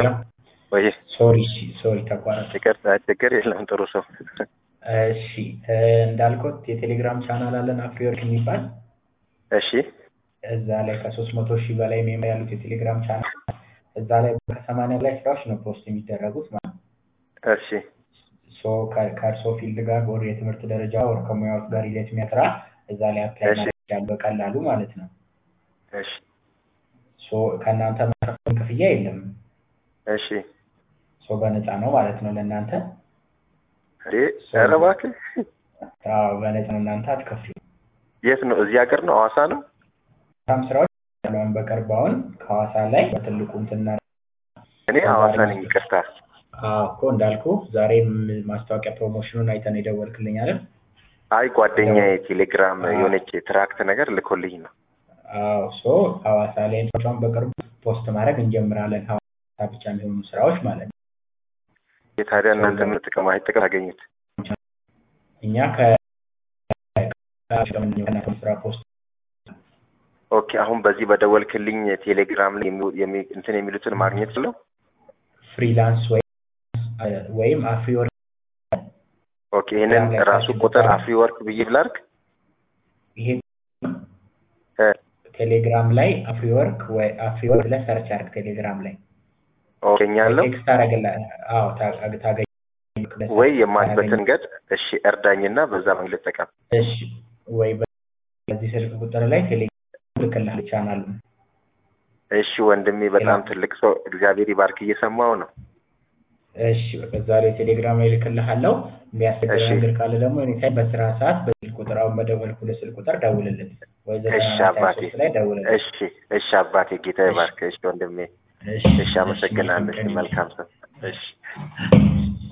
ወይ ሶሪ ሶሪ ተቋረጠ። ይቅርታ፣ ችግር የለም። ጥሩ ሰው። እሺ እንዳልኩት የቴሌግራም ቻናል አለን አፍሪወርክ የሚባል እሺ እዛ ላይ ከሶስት መቶ ሺህ በላይ ሜምበር ያሉት የቴሌግራም ቻናል እዛ ላይ ከሰማንያ በላይ ስራዎች ነው ፖስት የሚደረጉት ማለት ነው። እሺ ሶ ከእርሶ ፊልድ ጋር ወር የትምህርት ደረጃ ወር ከሙያዎች ጋር ሪሌት የሚያስራ እዛ ላይ አፕላይ እሺ። ማድረግ በቀላሉ ማለት ነው። እሺ ሶ ከእናንተ መከፈል ክፍያ የለም። እሺ ሶ በነፃ ነው ማለት ነው ለእናንተ። እንዴ ኧረ እባክህ አዎ በነፃ ነው፣ እናንተ አትከፍሉ። የት ነው? እዚህ ሀገር ነው? ሐዋሳ ነው? በጣም ስራዎች ያለውን በቅርብ አሁን ከሐዋሳ ላይ በትልቁ እንትና እኔ ሐዋሳ ነኝ። ይቅርታ። አዎ እኮ እንዳልኩ ዛሬም ማስታወቂያ ፕሮሞሽኑን አይተን የደወልክልኝ አይደል? አይ ጓደኛዬ ቴሌግራም የሆነች ትራክት ነገር ልኮልኝ ነው። አዎ ሶ ሐዋሳ ላይ ስራዎቿን በቅርቡ ፖስት ማድረግ እንጀምራለን። ሐዋሳ ብቻ የሚሆኑ ስራዎች ማለት ነው። ታዲያ እናንተ ምን ጥቅም አይ ጥቅም አገኙት? እኛ ከ ከ- ስራ ፖስት ኦኬ አሁን በዚህ በደወልክልኝ ቴሌግራም ላይ የሚ- የሚ- እንትን የሚሉትን ማግኘት ስለው ፍሪላንስ ወይም ወይም አፍሪወርክ ኦኬ ይህንን ራሱ ቁጥር አፍሪ ወርክ ብዬ ብላርግ ይሄ ቴሌግራም ላይ አፍሪወርክ ወይ አፍሪወርክ ብለህ ሰርች አድርግ ቴሌግራም ላይ ኦኬኛለሁ ቴክስት ታደርግልህ። አዎ ታ- ታገኝ ወይ የማልበትን ገድ እሺ እርዳኝና በዛ መንገድ ልጠቀም። እሺ ወይ በዚህ ስልክ ቁጥር ላይ ቴሌግራም ልክልሃል ቻናሉ። እሺ ወንድሜ በጣም ትልቅ ሰው እግዚአብሔር ይባርክ እየሰማው ነው። እሺ በዛ ላይ ቴሌግራም ላይ ልክልሃለሁ። የሚያስቸግር እሺ። ነገር ካለ ደግሞ እኔታይ በስራ ሰዓት በስልክ ቁጥር አሁን በደወልኩልህ ስልክ ቁጥር ደውልልን ወይ እሺ ዘጠና አራት ሀያ አባቴ ሶስት ላይ ደውልልን። እሺ እሺ አባቴ ጌታ ይባርክ። እሺ ወንድሜ እሺ እሺ አመሰግናለሁ። እሺ መልካም ሰው እሺ